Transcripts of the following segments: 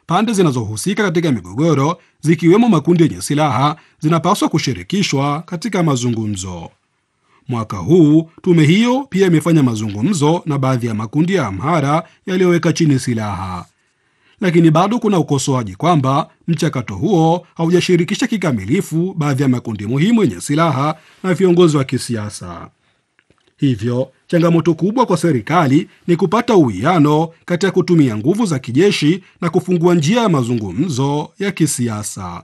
pande zinazohusika katika migogoro zikiwemo makundi yenye silaha zinapaswa kushirikishwa katika mazungumzo. Mwaka huu tume hiyo pia imefanya mazungumzo na baadhi ya makundi ya Amhara yaliyoweka chini silaha, lakini bado kuna ukosoaji kwamba mchakato huo haujashirikisha kikamilifu baadhi ya makundi muhimu yenye silaha na viongozi wa kisiasa. Hivyo changamoto kubwa kwa serikali ni kupata uwiano kati ya kutumia nguvu za kijeshi na kufungua njia ya mazungumzo ya kisiasa.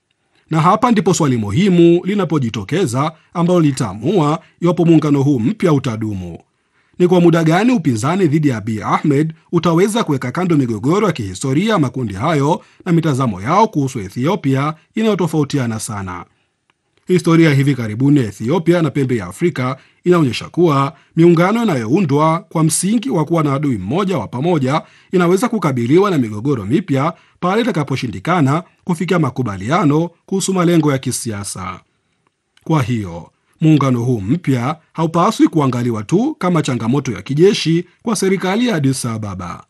Na hapa ndipo swali muhimu linapojitokeza ambalo litaamua iwapo muungano huu mpya utadumu. Ni kwa muda gani upinzani dhidi ya Abiy Ahmed utaweza kuweka kando migogoro ya kihistoria ya makundi hayo na mitazamo yao kuhusu Ethiopia inayotofautiana sana. Historia ya hivi karibuni ya Ethiopia na pembe ya Afrika inaonyesha kuwa miungano inayoundwa kwa msingi wa kuwa na adui mmoja wa pamoja inaweza kukabiliwa na migogoro mipya pale itakaposhindikana kufikia makubaliano kuhusu malengo ya kisiasa. Kwa hiyo muungano huu mpya haupaswi kuangaliwa tu kama changamoto ya kijeshi kwa serikali ya Addis Ababa.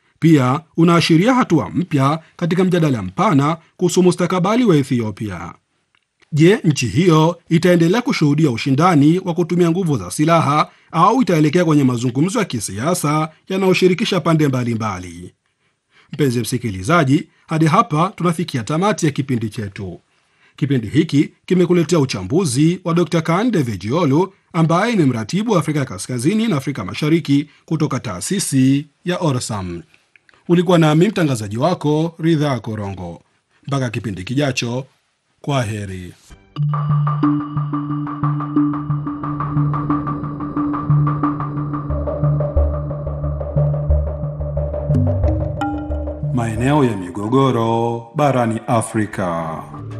Pia unaashiria hatua mpya katika mjadala mpana kuhusu mustakabali wa Ethiopia. Je, nchi hiyo itaendelea kushuhudia ushindani wa kutumia nguvu za silaha au itaelekea kwenye mazungumzo ya kisiasa yanayoshirikisha pande mbalimbali? Mpenzi msikilizaji, hadi hapa tunafikia tamati ya kipindi chetu. Kipindi hiki kimekuletea uchambuzi wa Dr. Kande Vejiolu ambaye ni mratibu wa Afrika ya Kaskazini na Afrika Mashariki kutoka taasisi ya Orsam. Ulikuwa nami mtangazaji wako Ridhaa Korongo. Mpaka kipindi kijacho, kwa heri. Maeneo ya migogoro barani Afrika.